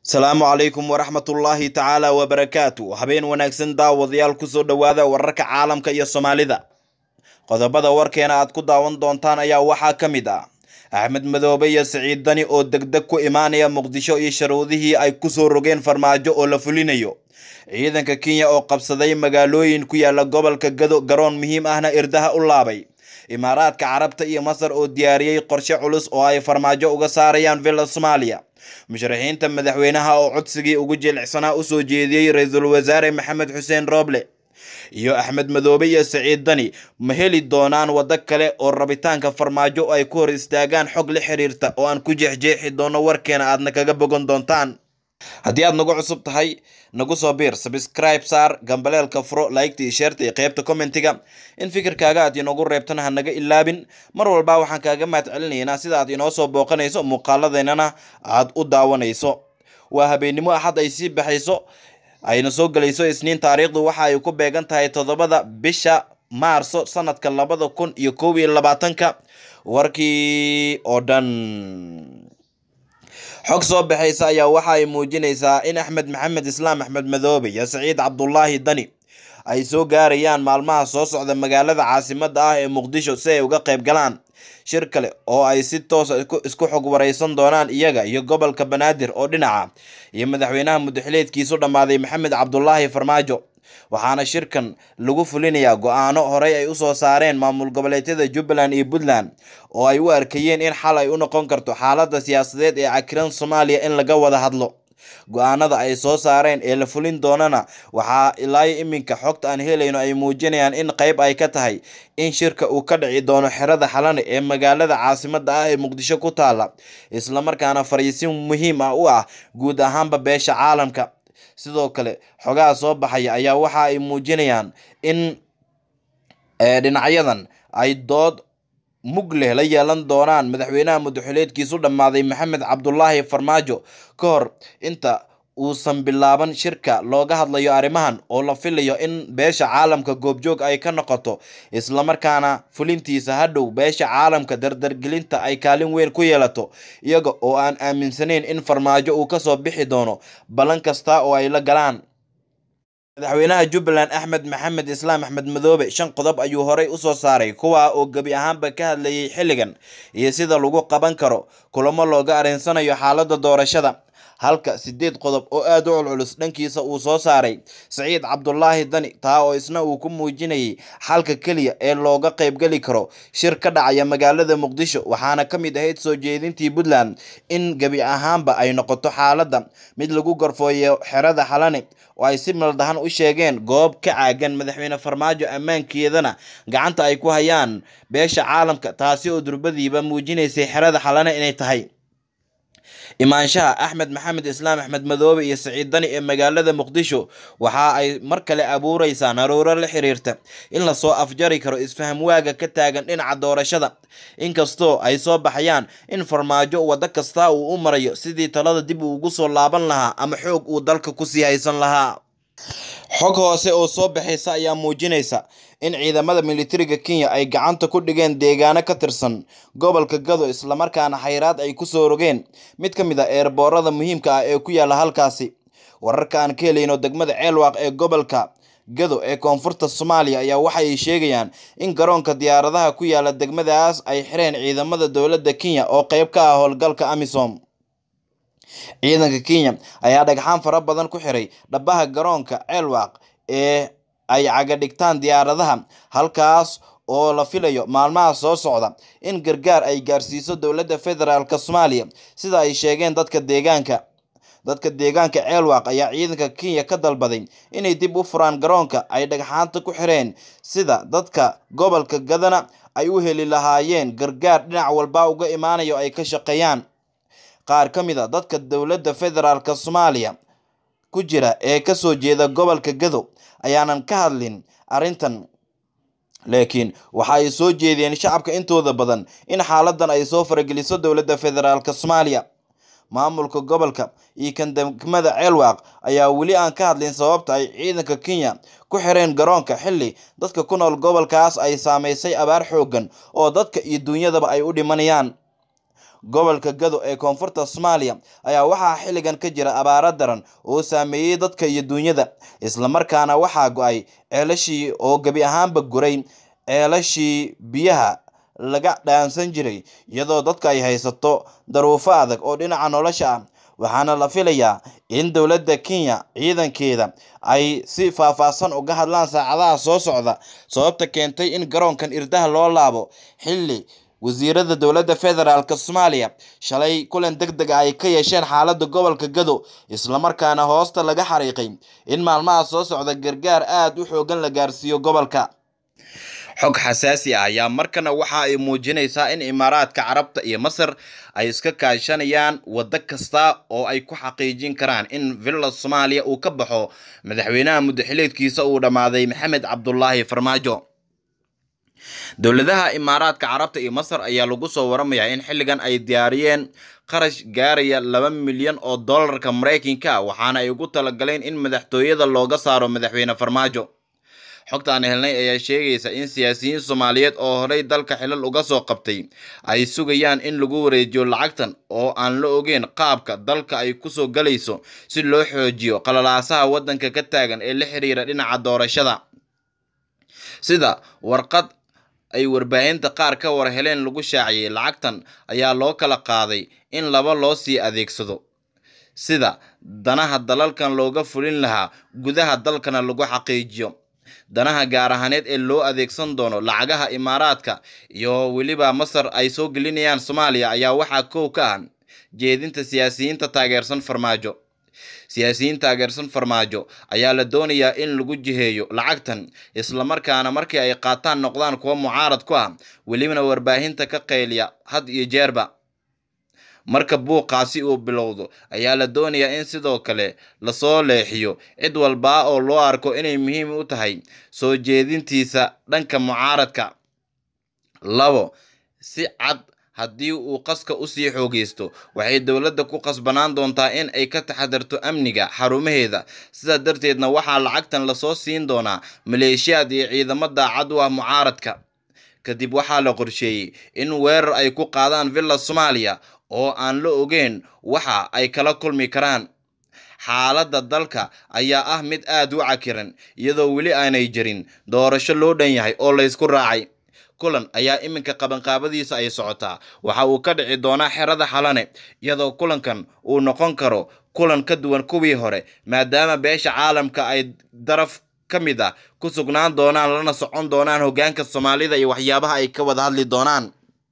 asalaamu calaykum waraxmatullaahi tacaala wabarakaatu habeen wanaagsan daawadayaal kusoo dhowaada wararka caalamka iyo soomaalida qodobada warkeena aad ku daawan doontaan ayaa waxaa ka mid ah axmed madoobe iyo siciid dani oo degdeg ku imaanaya muqdisho iyo sharuudihii ay kusoo rogeen farmaajo oo la fulinayo ciidanka kenya oo qabsaday magaalooyin ku yaala gobolka gado garoon muhiim ahna irdaha u laabay imaaraadka carabta iyo masar oo diyaariyey qorshe culus oo ay farmaajo uga saarayaan villa soomaaliya musharaxiinta madaxweynaha oo codsigii ugu jilicsanaa usoo jeediyey ra-iisul wasaare maxamed xuseen rooble iyo axmed madoobe iyo siciid dani ma heli doonaan waddo kale oo rabitaanka farmaajo ay ku hor istaagaan xog la xiriirta oo aan ku jeexjeexi doono warkeena aadna kaga bogan doontaan haddii aad nagu cusub tahay nagu soo biir sabscribe saar gambaleelka furo laygta iyo sheerta iyo qeybta commentiga in fikirkaaga aad inoogu reebtana ha naga ilaabin mar walba waxaan kaaga mahad celinaynaa sida aad inoo soo booqanayso muuqaaladeennana aad u daawanayso waa habeennimo axad ay sii baxayso ayna soo gelayso isniin taariikhdu waxa ay ku beegan tahay toddobada bisha maarso sanadka labada kun iyo kow iyo labaatanka warkii oo dhan xog soo baxaysa ayaa waxa ay muujinaysaa in axmed maxamed islaam axmed madoobe iyo saciid cabdulaahi dani ay soo gaarayaan maalmaha soo socda magaalada caasimada ah ee muqdisho si ay uga qayb galaan shir kale oo ay si toosa isku xog wareysan doonaan iyaga iyo gobolka banaadir oo dhinaca iyo madaxweynaha mudaxileedkiisu dhammaaday maxamed cabdulaahi farmaajo waxaana shirkan lagu fulinayaa go-aano horey ay usoo saareen maamul goboleedyada jubbaland iyo puntland oo ay u arkayeen in xal ay u noqon karto xaalada siyaasadeed ee cakiran soomaaliya in laga wada hadlo go-aanada ay soo saareen ee la fulin doonana waxaa ilaayo iminka xogta aan helayno ay muujinayaan in qeyb ay ka tahay in shirka uu ka dhici doono xerada xalane ee magaalada caasimada ah ee muqdisho ku taala islamarkaana fariisin muhiim ah u ah guud ahaanba beesha caalamka sidoo kale xogaha soo baxaya ayaa waxa ay muujinayaan in dhinacyadan ay dood mug leh la yeelan doonaan madaxweynaha mudaxileedkiisu dhammaaday maxamed cabdulaahi farmaajo ka hor inta uusan bilaaban shirka looga hadlayo arrimahan oo la filayo in beesha caalamka goobjoog ay ka noqoto islamarkaana fulintiisa hadhow beesha caalamka dardargelinta ay kaalin weyn ku yeelato iyaga oo aan aaminsanayn in farmaajo uu kasoo bixi doono ballan kasta oo ay la galaan madaxweynaha jubbaland axmed maxamed islaam axmed madoobe shan qodob ayuu horey usoo saaray kuwaa oo gebi ahaanba ka hadlayay xilligan iyo sida lagu qaban karo kulamo looga arinsanayo xaalada doorashada halka sideed qodob oo aada u culculus dhankiisa uu soo saaray saciid cabdulaahi dani taa oo isna uu ku muujinayay xalka keliya ee looga qaybgeli karo shir ka dhacaya magaalada muqdisho waxaana ka mid ahayd soo jeedintii puntland in gebi ahaanba ay noqoto xaaladda mid lagu gorfooyo xerada xalane oo ay si maldahan u sheegeen goob ka caagan madaxweyne farmaajo ammaankeedana gacanta ay ku hayaan beesha caalamka taasi oo durbadiiba muujinaysay xerada xalane inay tahay imaanshaha axmed maxamed islaam axmed madoobe iyo siciid dani ee magaalada muqdisho waxa ay mar kale abuureysaa naruuro la xiriirta in lasoo afjari karo isfaham waaga ka taagan dhinaca doorashada inkastoo ay soo baxayaan in farmaajo waddo kasta uu u marayo sidii talada dib uu ugu soo laaban lahaa ama xoog uu dalka kusii haysan lahaa xog hoose oo soo baxaysa ayaa muujinaysa in ciidamada militariga kenya ay gacanta ku dhigeen deegaano ka tirsan gobolka gado islamarkaana xayraad ay kusoo rogeen mid ka mid a eerboorada muhiimka ah ee ku yaala halkaasi wararka aan ka helayno degmada ceelwaaq ee gobolka gado ee koonfurta soomaaliya ayaa waxay sheegayaan in garoonka diyaaradaha ku yaala degmadaas ay xireen ciidamada dowladda kenya oo qeyb ka ah howlgalka amisom ciidanka kenya ayaa dhagxaan fara badan ku xiray dhabaha garoonka ceelwaaq ee ay caga dhigtaan diyaaradaha halkaas oo la filayo maalmaha soo socda in gargaar ay gaarsiiso dowladda federaalk soomaaliya sida ay sheegeen dadka deegaanka dadka deegaanka ceelwaaq ayaa ciidanka kenya ka dalbaday inay dib u furaan garoonka ay dhagxaanta ku xireen sida dadka gobolka gadana ay u heli lahaayeen gargaar dhinac walba uga imaanayo ay ka shaqeeyaan qaar ka mid a dadka dowladda federaalk soomaaliya ku jira ee kasoo jeeda gobolka gado ayaanan ka hadlin arrintan laakiin waxa ay soo jeediyeen shacabka intooda badan in xaaladan ay soo farageliso dowladda federaalk soomaaliya maamulka gobolka iyo kan degmada ceelwaaq ayaa weli aan ka hadlin sababta ay ciidanka kenya ku xireen garoonka xilli dadka ku nool gobolkaas ay saameysay abaar xoogan oo dadka iyo duunyadaba ay u dhimanayaan gobolka gado ee koonfurta soomaaliya ayaa waxaa xilligan ka jira abaaro daran oo saameeyey dadka iyo duunyada islamarkaana waxaa go-ay ceelashii oo gebi ahaanba guray ceelashii biyaha laga dhaansan jiray iyadoo dadka ay haysato daruufo adag oo dhinaca nolosha ah waxaana la filayaa in dowladda kenya ciidankeeda ay si faahfaahsan uga hadlaan saacadaha soo socda sababta keentay in garoonkan irdaha loo laabo xilli wasiirada dowladda federaalk soomaaliya shalay kulan deg deg ah ay ka yeesheen xaaladda gobolka gado islamarkaana hoosta laga xariiqay in maalmaha soo socda gargaar aada u xoogan la gaarsiiyo gobolka xog xasaasi ah ayaa markana waxa ay muujinaysaa in imaaraadka carabta iyo masar ay iska kaashanayaan waddo kasta oo ay ku xaqiijin karaan in villa soomaaliya uu ka baxo madaxweynaha muddaxileedkiisa uu dhammaaday maxamed cabdulaahi farmaajo dowladaha imaaraadka carabta iyo masar ayaa lagu soo waramayaa in xilligan ay diyaariyeen qarash gaaraya laba milyan oo dollarka maraykanka waxaana ay ugu talagaleen in madaxtooyada looga saaro madaxweyne farmaajo xogta aan helnay ayaa sheegaysa in siyaasiyiin soomaaliyeed oo horey dalka xilal uga soo qabtay ay sugayaan in lagu wareejiyo lacagtan oo aan la ogeyn qaabka dalka ay kusoo galayso si loo xoojiyo qalalaasaha waddanka ka taagan ee la xiriira dhinaca doorashada sida warqad ay warbaahinta qaar ka war heleen lagu shaaciyey lacagtan ayaa loo kala qaaday in laba loo sii adeegsado sida danaha dalalkan looga fulin lahaa gudaha dalkana lagu xaqiijiyo danaha gaar ahaaneed ee loo adeegsan doono lacagaha imaaraadka iyo weliba masar ay soo gelinayaan soomaaliya ayaa waxaa kow ka ah jeedinta siyaasiyiinta taageersan farmaajo siyaasiyiin taageersan farmaajo ayaa la doonayaa in lagu jiheeyo lacagtan islamarkaana markii ay qaataan noqdaan kuwa mucaarad ku ah welibana warbaahinta ka qayliya had iyo jeerba marka buuqaasi uu bilowdo ayaa la doonayaa in sidoo kale lasoo leexiyo cid walbaa oo loo arko inay muhiim u tahay soo jeedintiisa dhanka mucaaradka labo si cad haddii uu qaska usii xoogeysto waxay dowladda ku qasbanaan doontaa in ay ka taxadarto amniga xarumaheeda sidaa darteedna waxaa lacagtan lasoo siin doonaa maleeshiyaad iyo ciidamo daacad u ah mucaaradka kadib waxaa la qorsheeyey in weerar ay ku qaadaan villa soomaaliya oo aan la ogeyn waxa ay kala kulmi karaan xaaladda dalka ayaa ah mid aada u cakiran iyadoo weli aanay jirin doorasho loo dhan yahay oo laysku raacay kulan ayaa iminka qabanqaabadiisa ay socotaa waxa uu ka dhici doonaa xerada xalane iyadoo kulankan uu noqon karo kulan ka duwan kuwii hore maadaama beesha caalamka ay daraf ka mid ah ku sugnaan doonaan lana socon doonaan hoggaanka soomaalida iyo waxyaabaha ay ka wada hadli doonaan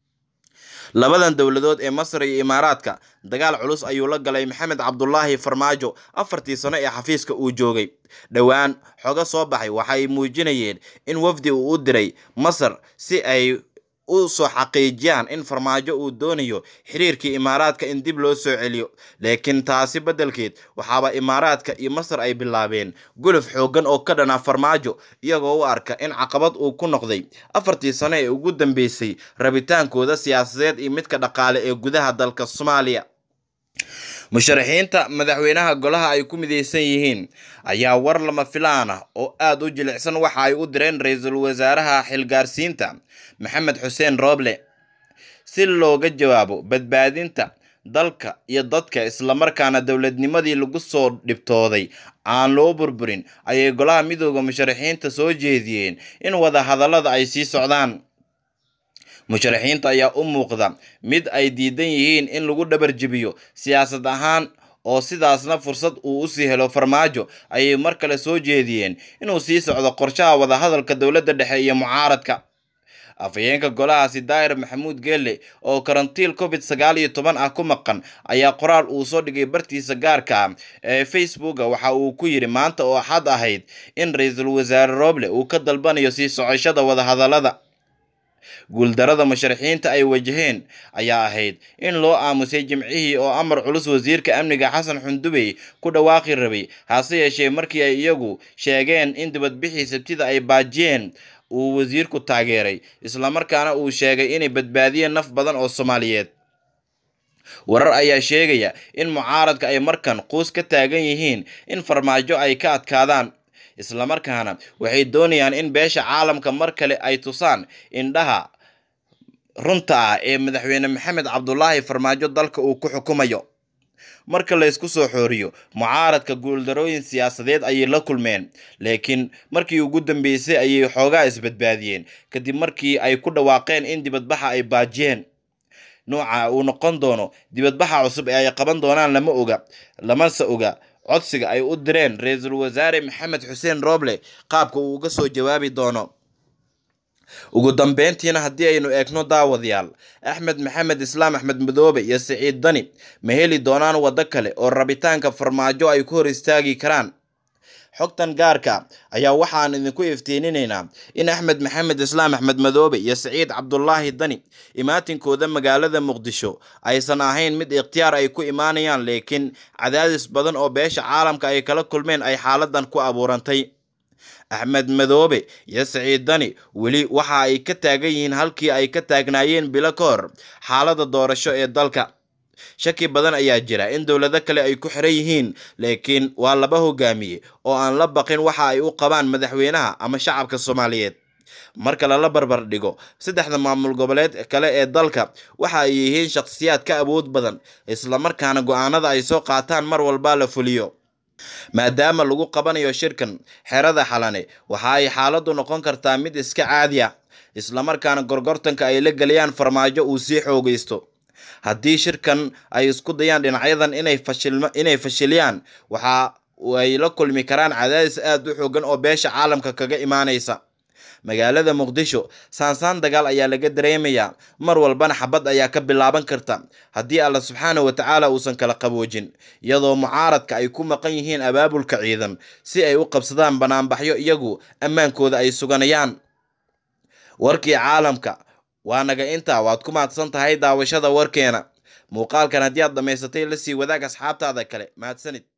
labadan dowladood ee masar iyo imaaraadka dagaal culus ayuu la galay maxamed cabdulaahi farmaajo afartii sano ee xafiiska uu joogay dhowaan xogo soo baxay waxa ay muujinayeen in wafdi uu u diray masar si ay u soo xaqiijiyaan in farmaajo uu doonayo xiriirkii imaaraadka in dib loo soo celiyo laakiin taasi beddelkeed waxaaba imaaraadka iyo masar ay bilaabeen guluf xooggan oo ka dhana farmaajo iyagoo u arka in caqabad uu ku noqday afartii sano ee ugu dambeysay rabitaankooda siyaasadeed iyo midka dhaqaale ee gudaha dalka soomaaliya musharaxiinta madaxweynaha golaha ay ku mideysan yihiin ayaa war lama filaan ah oo aada u jilicsan waxa ay u direen ra-iisul wasaaraha xilgaarsiinta maxamed xuseen rooble si looga jawaabo badbaadinta dalka iyo dadka islamarkaana dowladnimadii lagu soo dhibtooday aan loo burburin ayay golaha midooda musharaxiinta soo jeediyeen in wada hadallada ay sii socdaan musharaxiinta ayaa u muuqda mid ay diidan yihiin in lagu dhabar jebiyo siyaasad ahaan oo sidaasna fursad uu usii helo farmaajo ayay mar kale soo jeediyeen inuu sii socdo qorshaha wadahadalka dowladda dhexe iyo mucaaradka afhayeenka golahaasi daahir maxamuud geelle oo karantiil covid sagaal iyo toban ah ku maqan ayaa qoraal uu soo dhigay bartiisa gaarka ah ee facebooka waxa uu ku yidhi maanta oo axad ahayd in ra-iisul wasaare rooble uu ka dalbanayo sii socoshada wadahadallada guuldarada musharaxiinta ay wajaheen ayaa ahayd in loo aamusay jimcihii oo amar culus wasiirka amniga xasan xundubey ku dhawaaqi rabay hase yeeshee markii ay iyagu sheegeen in dibadbixii sabtida ay baajiyeen uu wasiirku taageeray islamarkaana uu sheegay inay badbaadiyeen naf badan oo soomaaliyeed warar ayaa sheegaya in mucaaradka ay markan quus ka taagan yihiin in farmaajo ay ka adkaadaan islamarkaana waxay doonayaan in beesha caalamka mar kale ay tusaan indhaha runta ah ee madaxweyne maxamed cabdulaahi farmaajo dalka uu ku xukumayo marka la isku soo xooriyo mucaaradka guuldarooyin siyaasadeed ayay la kulmeen laakiin markii ugu dambeysay ayay xoogaa isbadbaadiyeen kadib markii ay ku dhawaaqeen in dibadbaxa ay baajiyeen nooca uu noqon doono dibadbaxa cusub ee ay qaban doonaan lama oga lamase oga codsiga ay u direen ra-iisul wasaare maxamed xuseen rooble qaabka uu uga soo jawaabi doono ugu dambeyntiina haddii aynu eegno daawadayaal axmed maxamed islaam axmed madoobe iyo siciid dani ma heli doonaan waddo kale oo rabitaanka farmaajo ay ku hor istaagi karaan xogtan gaarka ayaa waxaan idinku iftiininaynaa in axmed maxamed islaam axmed madoobe iyo siciid cabdulaahi dani imaatinkooda magaalada muqdisho aysan ahayn mid ikhtiyaar ay ku imaanayaan laakiin cadaadis badan oo beesha caalamka ay kala kulmeen ay xaaladan ku abuurantay axmed madoobe iyo siciid dani weli waxa ay ka taagan yihiin halkii ay ka taagnaayeen bilo ka hor xaalada doorasho ee dalka shaki badan ayaa jira in dowlado kale ay ku xiran yihiin laakiin waa laba hogaamiye oo aan la baqin waxa ay u qabaan madaxweynaha ama shacabka soomaaliyeed marka lala barbar dhigo saddexda maamul goboleed kale ee dalka waxa ay yihiin shakhsiyaad ka awood badan islamarkaana go-aanada ay soo qaataan mar walba la fuliyo maadaama lagu qabanayo shirkan xerada xalane waxa ay xaaladdu noqon kartaa mid iska caadi ah islamarkaana gorgortanka ay la geliyaan farmaajo uu sii xoogeysto haddii shirkan ay isku dayaan dhinacyadan inay fashilma inay fashiliyaan waxa ay la kulmi karaan cadaadis aada u xoogan oo beesha caalamka kaga imaanaysa magaalada muqdisho saansaan dagaal ayaa laga dareemayaa mar walbana xabad ayaa ka bilaaban karta haddii alla subxaana wa tacaala uusan kala qaboojin iyadoo mucaaradka ay ku maqan yihiin abaabulka ciidan si ay u qabsadaan banaanbaxyo iyagu ammaankooda ay suganayaan warkii caalamka waa naga intaa waad ku mahadsan tahay daawashada warkeena muuqaalkan haddii aad dhammaysatay la sii wadaag asxaabtaada kale mahadsanid